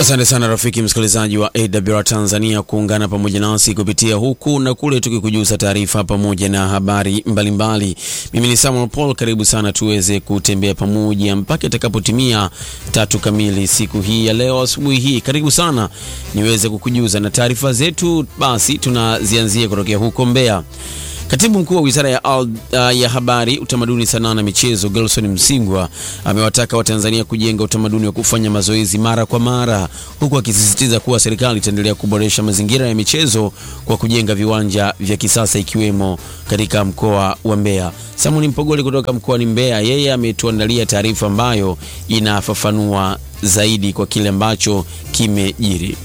Asante sana rafiki msikilizaji wa AWR Tanzania kuungana pamoja nasi kupitia huku na kule, tukikujuza taarifa pamoja na habari mbalimbali. Mimi ni Samuel Paul, karibu sana tuweze kutembea pamoja mpaka itakapotimia tatu kamili siku hii ya leo asubuhi hii. Karibu sana niweze kukujuza na taarifa zetu, basi tunazianzia kutokea huko Mbeya. Katibu mkuu wa wizara ya, uh, ya habari, utamaduni, sanaa na michezo Gelson Msingwa amewataka Watanzania kujenga utamaduni wa kufanya mazoezi mara kwa mara, huku akisisitiza kuwa serikali itaendelea kuboresha mazingira ya michezo kwa kujenga viwanja vya kisasa ikiwemo katika mkoa wa Mbeya. Samuni Mpogole kutoka mkoani Mbeya, yeye ametuandalia taarifa ambayo inafafanua zaidi kwa kile ambacho kimejiri.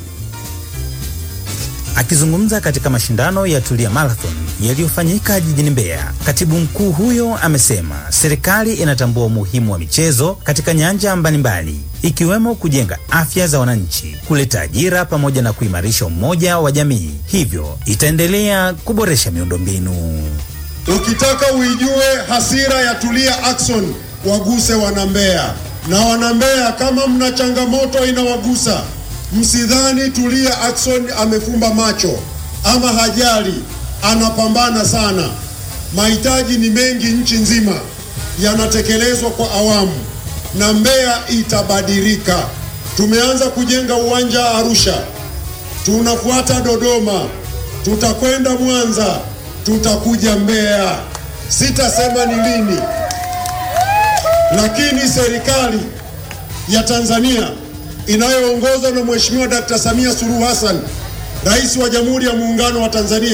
Akizungumza katika mashindano ya Tulia Marathon yaliyofanyika jijini Mbeya, katibu mkuu huyo amesema serikali inatambua umuhimu wa michezo katika nyanja mbalimbali ikiwemo kujenga afya za wananchi, kuleta ajira pamoja na kuimarisha umoja wa jamii, hivyo itaendelea kuboresha miundombinu. Ukitaka uijue hasira ya Tulia Ackson, waguse wanambeya na wanambeya, kama mna changamoto inawagusa Msidhani Tulia Ackson amefumba macho ama hajali, anapambana sana. Mahitaji ni mengi nchi nzima, yanatekelezwa kwa awamu na Mbeya itabadilika. Tumeanza kujenga uwanja Arusha, tunafuata Dodoma, tutakwenda Mwanza, tutakuja Mbeya. Sitasema ni lini, lakini serikali ya Tanzania inayoongozwa na Mheshimiwa Dkt. Samia Suluhu Hassan, Rais wa Jamhuri ya Muungano wa Tanzania,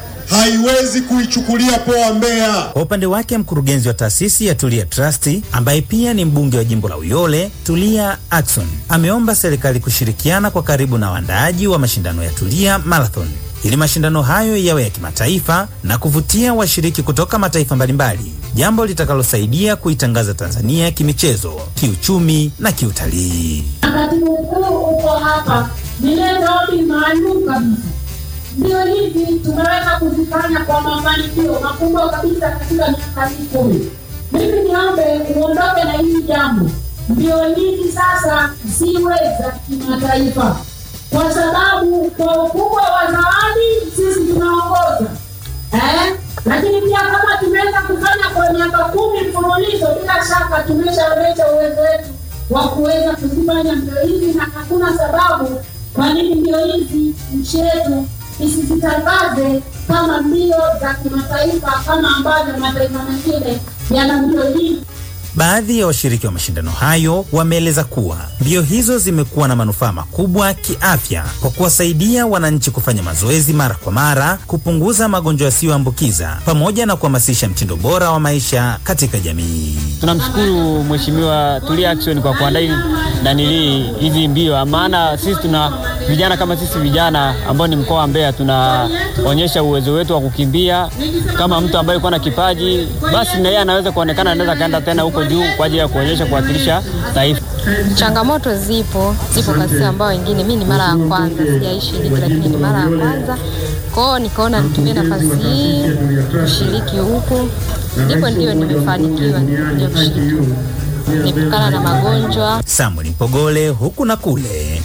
haiwezi kuichukulia poa Mbeya. Kwa upande wake, mkurugenzi wa taasisi ya Tulia Trust ambaye pia ni mbunge wa jimbo la Uyole, Tulia Ackson, ameomba serikali kushirikiana kwa karibu na waandaaji wa mashindano ya Tulia Marathon ili mashindano hayo yawe ya kimataifa na kuvutia washiriki kutoka mataifa mbalimbali, jambo litakalosaidia kuitangaza Tanzania kimichezo, kiuchumi na kiutalii. Katibu mkuu uko hapa, nilete ombi maalum kabisa. Ndio hivi tumeweza kuzifanya kwa mafanikio makubwa kabisa katika miaka hii kumi. Mimi niombe uondoke na hili jambo, ndio hivi sasa ziwe za kimataifa kwa sababu kwa ukubwa wa zawadi sisi tunaongoza eh? Lakini pia kama tumeweza kufanya kwa miaka kumi mfululizo, bila shaka tumeshaonyesha uwezo wetu wa kuweza kuzifanya mbio hizi, na hakuna sababu kwa nini mbio hizi nchi yetu isizitangaze kama mbio za kimataifa kama ambavyo mataifa mengine yana mbio hizi. Baadhi ya washiriki wa mashindano hayo wameeleza kuwa mbio hizo zimekuwa na manufaa makubwa kiafya kwa kuwasaidia wananchi kufanya mazoezi mara kwa mara, kupunguza magonjwa yasiyoambukiza pamoja na kuhamasisha mtindo bora wa maisha katika jamii. Tunamshukuru Mheshimiwa Tulia Ackson kwa kuandaa nanili hizi mbio, maana sisi tuna vijana kama sisi vijana ambao ni mkoa wa Mbeya tunaonyesha uwezo wetu wa kukimbia. Kama mtu ambaye yuko na kipaji, basi na yeye anaweza kuonekana, anaweza kaenda tena huko juu kwa ajili ya kuonyesha kuwakilisha taifa. Changamoto zipo zipo kabisa, ambao wengine, mi ni mara ya kwanza, sijaishi hivi, lakini ni mara ya kwanza kwao, nikaona nitumie nafasi hii kushiriki huku, ndipo ndio nimefanikiwa ndio kushiriki nikutokana na magonjwa. Samuel Mpogole, huku na kule,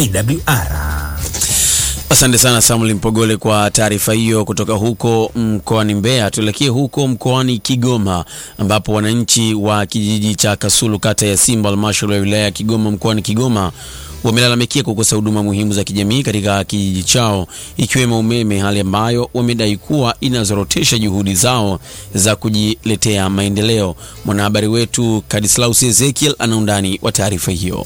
AWR. Asante sana Samuel Mpogole kwa taarifa hiyo kutoka huko mkoani Mbeya. Tuelekee huko mkoani Kigoma ambapo wananchi wa kijiji cha Kasulu kata ya Simba halmashauri ya wilaya ya Kigoma mkoani Kigoma wamelalamikia kukosa huduma muhimu za kijamii katika kijiji chao ikiwemo umeme, hali ambayo wamedai kuwa inazorotesha juhudi zao za kujiletea maendeleo. Mwanahabari wetu Kadislaus Ezekiel ana undani wa taarifa hiyo.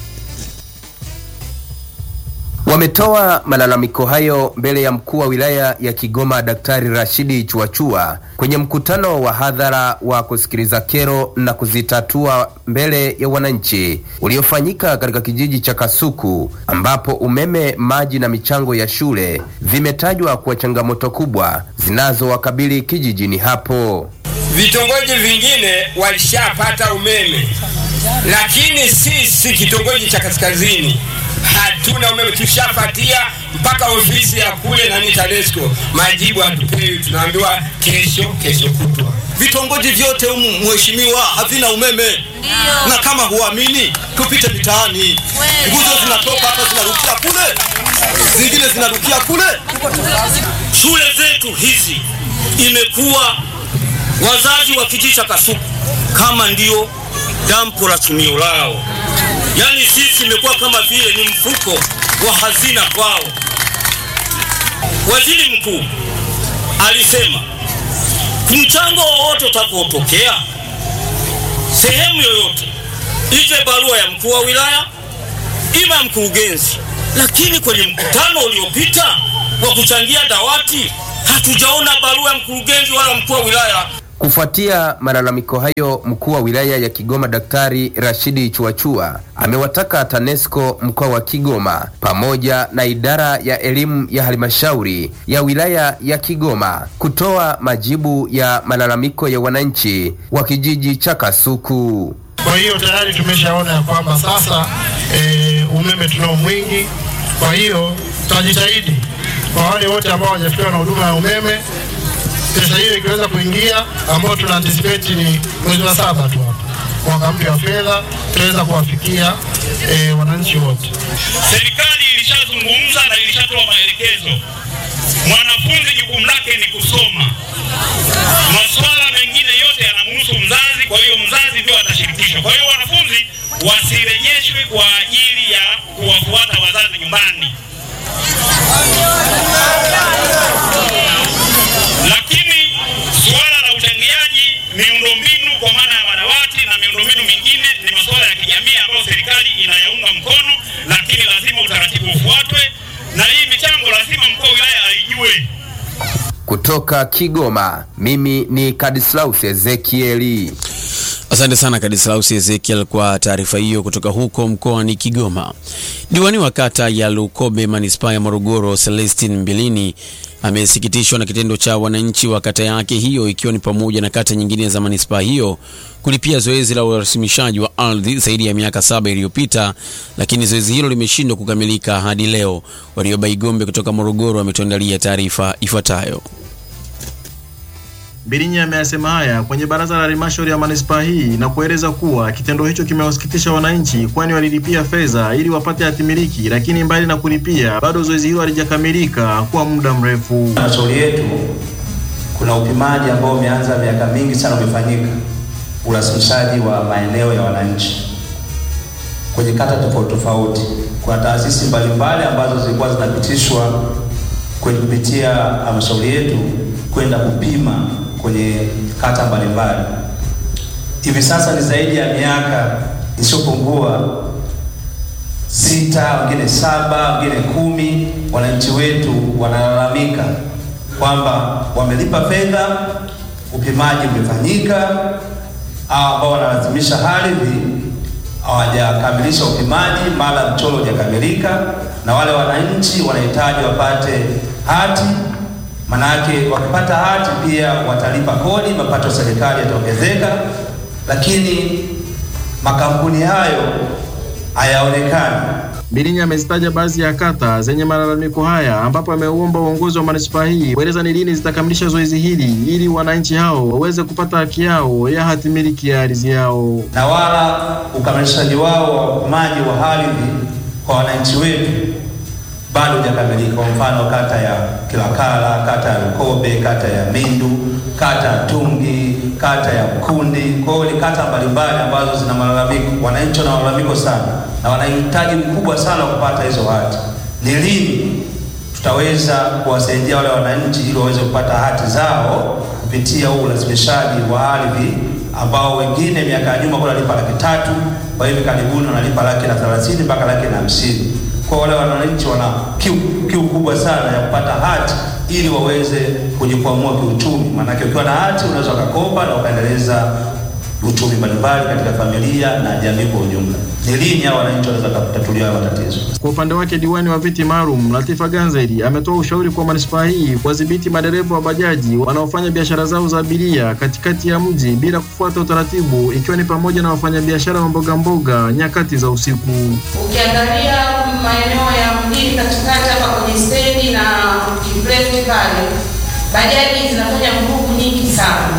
Wametoa malalamiko hayo mbele ya mkuu wa wilaya ya Kigoma Daktari Rashidi Chuachua kwenye mkutano wa hadhara wa kusikiliza kero na kuzitatua mbele ya wananchi uliofanyika katika kijiji cha Kasuku ambapo umeme, maji na michango ya shule vimetajwa kuwa changamoto kubwa zinazowakabili kijijini hapo. Vitongoji vingine walishapata umeme, lakini sisi kitongoji cha kaskazini hatu hatuna umeme, tushafatia mpaka ofisi ya kule nani TANESCO, majibu hatupewi, tunaambiwa kesho, kesho kutwa. Vitongoji vyote humu mheshimiwa, havina umeme na kama huamini tupite mitaani, nguzo zinatoka hapa zinarukia kule, zingine zinarukia kule. Shule zetu hizi imekuwa wazazi wa kijiji cha Kasuku kama ndio dampo la tumio lao, yaani sisi imekuwa kama vile ni mfuko wa hazina kwao. Waziri mkuu alisema mchango wowote utakaotokea sehemu yoyote, ije barua ya mkuu wa wilaya ima ya mkurugenzi. Lakini kwenye mkutano uliopita wa kuchangia dawati hatujaona barua ya mkurugenzi wala mkuu wa wilaya. Kufuatia malalamiko hayo, mkuu wa wilaya ya Kigoma Daktari Rashidi Chuachua amewataka TANESCO mkoa wa Kigoma pamoja na idara ya elimu ya halmashauri ya wilaya ya Kigoma kutoa majibu ya malalamiko ya wananchi wa kijiji cha Kasuku. Kwa hiyo tayari tumeshaona ya kwamba sasa e, umeme tunao mwingi. Kwa hiyo tutajitahidi kwa wale wote ambao hawajafikiwa na huduma ya umeme pesa hiyo ikiweza kuingia, ambao tuna anticipate ni mwezi wa saba tu hapa mwaka mpya wa fedha, tutaweza kuwafikia e, wananchi wote. Serikali ilishazungumza na ilishatoa maelekezo, mwanafunzi jukumu lake ni kusoma. Masuala mengine yote yanamhusu mzazi, kwa hiyo mzazi ndio atashirikishwa. Kwa hiyo wanafunzi wasirejeshwe kwa ajili ya kuwafuata wazazi nyumbani. Lakini suala la uchangiaji miundombinu kwa maana ya madawati na miundombinu mingine ni masuala ya kijamii ambayo serikali inayaunga mkono, lakini lazima utaratibu ufuatwe, na hii michango lazima mkuu wa wilaya aijue. Kutoka Kigoma, mimi ni Kadislaus Ezekieli. Asante sana Kadislaus Ezekiel kwa taarifa hiyo kutoka huko mkoani Kigoma. Diwani wa kata ya Lukobe manispaa ya Morogoro Celestin Mbilini amesikitishwa na kitendo cha wananchi wa kata yake hiyo ikiwa ni pamoja na kata nyingine za manispaa hiyo kulipia zoezi la urasimishaji wa ardhi zaidi ya miaka saba iliyopita, lakini zoezi hilo limeshindwa kukamilika hadi leo. Warioba Igombe kutoka Morogoro ametuandalia taarifa ifuatayo. Birinyi ameyasema haya kwenye baraza la halmashauri ya manispaa hii na kueleza kuwa kitendo hicho kimewasikitisha wananchi, kwani walilipia fedha ili wapate hatimiliki, lakini mbali na kulipia bado zoezi hilo halijakamilika kwa muda mrefu. Halmashauri yetu kuna upimaji ambao umeanza miaka mingi sana umefanyika, urasimishaji wa maeneo ya wananchi kwenye kata tofauti tofauti. Kuna taasisi mbalimbali ambazo zilikuwa zinapitishwa kwenye kupitia halmashauri yetu kwenda kupima kwenye kata mbalimbali. Hivi sasa ni zaidi ya miaka isiyopungua sita, wengine saba, wengine kumi, wananchi wetu wanalalamika kwamba wamelipa fedha, upimaji umefanyika, au ambao wanalazimisha ardhi hawajakamilisha upimaji, mara mchoro hujakamilika, na wale wananchi wanahitaji wapate hati Manake wakipata hati pia watalipa kodi, mapato ya serikali yataongezeka, lakini makampuni hayo hayaonekani. Birinyi amezitaja baadhi ya kata zenye malalamiko haya, ambapo ameuomba uongozi wa manispaa hii kueleza ni lini zitakamilisha zoezi hili ili wananchi hao waweze kupata haki yao ya hati miliki ya ardhi yao, na wala ukamilishaji wao wa upimaji wa ardhi kwa wananchi wetu bado hujakamilika. Kwa mfano kata ya Kilakala, kata ya Lukobe, kata ya Mindu, kata ya Tungi, kata ya Mkundi. Kwa hiyo ni kata mbalimbali ambazo zina malalamiko, wananchi wana malalamiko sana na wanahitaji mkubwa sana kupata hizo hati. Ni lini tutaweza kuwasaidia wale wananchi ili waweze kupata hati zao kupitia huu ulazimishaji wa ardhi ambao wengine miaka ya nyuma wanalipa laki tatu, kwa hivi karibuni wanalipa laki na thelathini mpaka laki na hamsini kwa wale wananchi wana kiu, kiu kubwa sana ya kupata hati ili waweze kujikwamua kiuchumi. Maanake ukiwa na hati unaweza ukakopa na ukaendeleza uchumi mbalimbali katika familia na jamii kwa ujumla. Ni lini hao wananchi wanaweza kutatuliwa haya matatizo? Kwa upande wake diwani wa viti maalum Latifa Ganzeri ametoa ushauri kwa manispaa hii kuwadhibiti madereva wa bajaji wanaofanya biashara zao za abiria katikati ya mji bila kufuata utaratibu, ikiwa ni pamoja na wafanyabiashara wa mboga mboga nyakati za usiku. Ukiangalia maeneo ya mjini katikati hapa kwenye stendi na kibreki pale, bajaji zinafanya vurugu nyingi sana,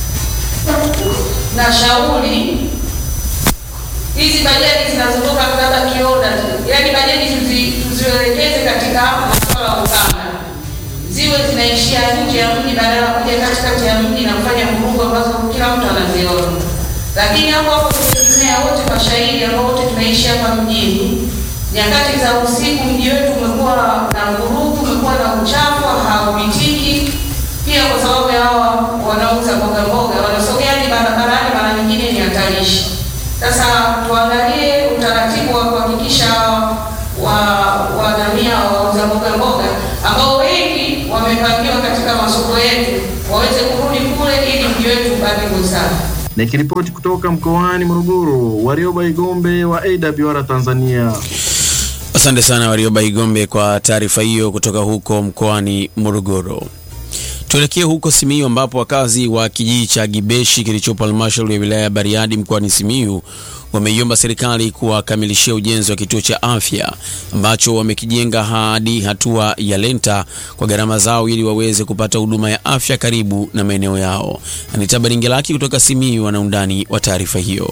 na shauri hizi bajaji zinazotoka labda kioda tu, yaani bajaji tuzi- tuzielekeze katika masuala ya ukanda, ziwe zinaishia nje ya mji badala ya kuja katikati ya mji na kufanya vurugu ambazo kila mtu anaziona. Lakini hapo hapo tutegemea wote mashahidi ambao wote tunaishi hapa mjini, nyakati za usiku mji wetu umekuwa na vurugu, umekuwa na uchafu, haupitiki pia kwa sababu ya hawa wanauza mboga mboga wanasogea hadi barabarani, mara nyingine ni hatarishi. Sasa tuangalie utaratibu wa kuhakikisha wa wanania wauza mboga mboga ambao wengi wamepangiwa katika masoko yetu waweze kurudi kule ili mji wetu ubaki kwa usafi. Nikiripoti kutoka mkoani Morogoro, Warioba Igombe wa AWR Tanzania. Asante sana Warioba Igombe kwa taarifa hiyo kutoka huko mkoani Morogoro. Tuelekee huko Simiyu ambapo wakazi wa kijiji cha Gibeshi kilichopo halmashauri ya wilaya ya Bariadi mkoani Simiyu wameiomba serikali kuwakamilishia ujenzi wa kituo cha afya ambacho wamekijenga hadi hatua ya lenta kwa gharama zao ili waweze kupata huduma ya afya karibu na maeneo yao. Anita Baringelaki kutoka Simiyu ana undani wa taarifa hiyo.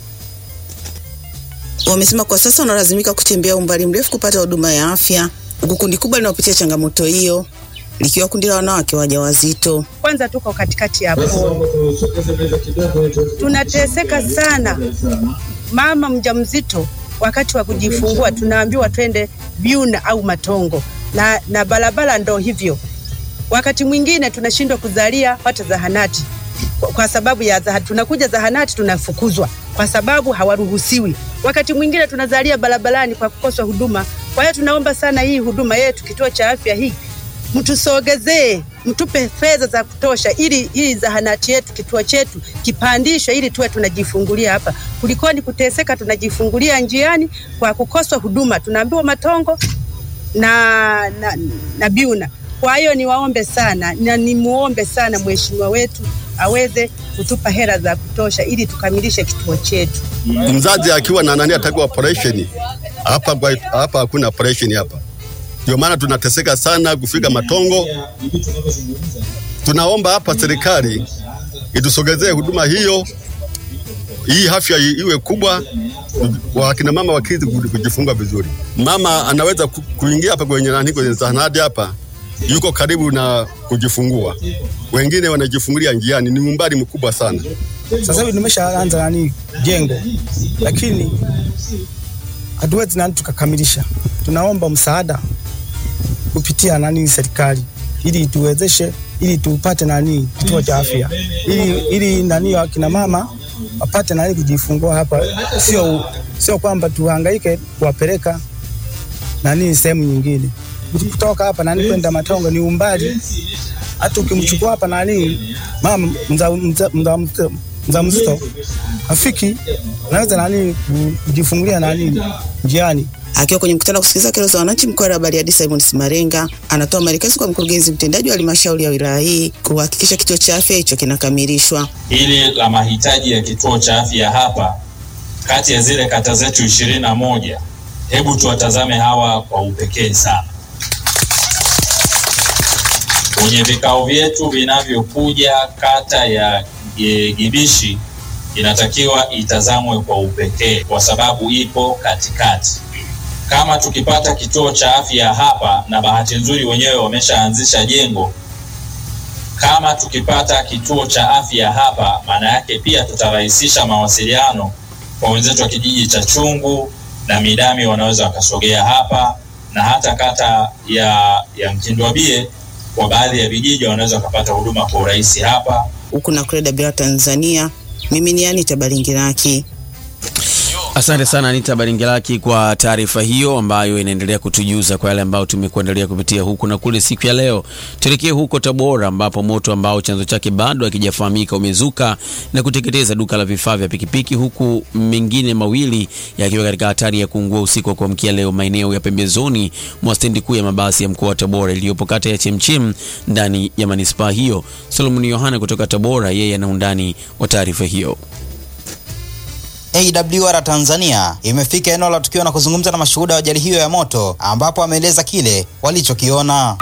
Wamesema kwa sasa wanalazimika kutembea umbali mrefu kupata huduma ya afya, huku kundi kubwa linaopitia changamoto hiyo likiwa kundi la wanawake wajawazito. Kwanza tuko katikati ya pori, tunateseka sana. Mama mjamzito wakati wa kujifungua tunaambiwa twende Byuna au Matongo na, na barabara ndo hivyo. Wakati mwingine tunashindwa kuzalia hata zahanati kwa, kwa sababu ya zahanati. Tunakuja zahanati tunafukuzwa kwa sababu hawaruhusiwi. Wakati mwingine tunazalia barabarani kwa kukosa huduma. Kwa hiyo tunaomba sana hii huduma yetu, kituo cha afya hii mtusogezee, mtupe fedha za kutosha, ili hii zahanati yetu, kituo chetu kipandishwe, ili tuwe tunajifungulia hapa, kulikoni kuteseka tunajifungulia njiani kwa kukosa huduma. Tunaambiwa Matongo na, na, na Byuna. Kwa hiyo niwaombe sana na nimuombe sana mheshimiwa wetu aweze kutupa hela za kutosha ili tukamilishe kituo chetu. mzazi akiwa na nani atakiwa operation hapa, kwa- hapa hakuna operation hapa, ndio maana tunateseka sana kufika Matongo. Tunaomba hapa serikali itusogezee huduma hiyo, hii afya i- iwe kubwa, wakina mama wakizi kujifungua vizuri. Mama anaweza ku- kuingia hapa kwenye nani, kwenye zahanati hapa, yuko karibu na kujifungua, wengine wanajifungulia njiani, ni umbali mkubwa sana. Sasa hivi tumeshaanza nani jengo, lakini hatuwezi nani tukakamilisha. Tunaomba msaada kupitia nani serikali ili tuwezeshe, ili tupate nani kituo cha afya, ili ili nani akina mama wapate nani kujifungua hapa, sio sio kwamba tuhangaike kuwapeleka nani sehemu nyingine. Kutoka hapa nani kwenda Matongo ni umbali, hata ukimchukua hapa nani mama mza, mza, mza, mza, mjamzito afiki anaweza nani kujifungulia nani njiani. Akiwa kwenye mkutano wa kusikiliza kero za wananchi mkoa wa Bariadi, Simon Simarenga anatoa maelekezo kwa mkurugenzi mtendaji wa halmashauri ya wilaya hii kuhakikisha kituo cha afya hicho kinakamilishwa. hili la mahitaji ya kituo cha afya hapa kati ya zile kata zetu ishirini na moja hebu tuwatazame hawa kwa upekee sana kwenye vikao vyetu vinavyokuja kata ya e, Gibishi inatakiwa itazamwe kwa upekee kwa sababu ipo katikati. Kama tukipata kituo cha afya hapa, na bahati nzuri wenyewe wameshaanzisha jengo, kama tukipata kituo cha afya hapa, maana yake pia tutarahisisha mawasiliano kwa wenzetu wa kijiji cha Chungu na Midami, wanaweza wakasogea hapa na hata kata ya, ya Mkindwabie kwa baadhi ya vijiji wanaweza wakapata huduma kwa urahisi hapa. Huku na Kreda Bila Tanzania, mimi ni Anita Balingiraki. Asante sana Anita Baringelaki kwa taarifa hiyo ambayo inaendelea kutujuza kwa yale ambayo tumekuandalia kupitia huku na kule siku ya leo. Tuelekee huko Tabora ambapo moto ambao chanzo chake bado hakijafahamika umezuka na kuteketeza duka la vifaa vya pikipiki huku mengine mawili yakiwa katika hatari ya kuungua usiku wa kuamkia leo maeneo ya pembezoni mwa stendi kuu ya mabasi ya mkoa wa Tabora iliyopo kata ya Chemchem ndani ya manispaa hiyo. Solomon Yohana kutoka Tabora, yeye ana undani wa taarifa hiyo. AWR Tanzania imefika eneo la tukio na kuzungumza na mashuhuda wa ajali hiyo ya moto ambapo ameeleza kile walichokiona.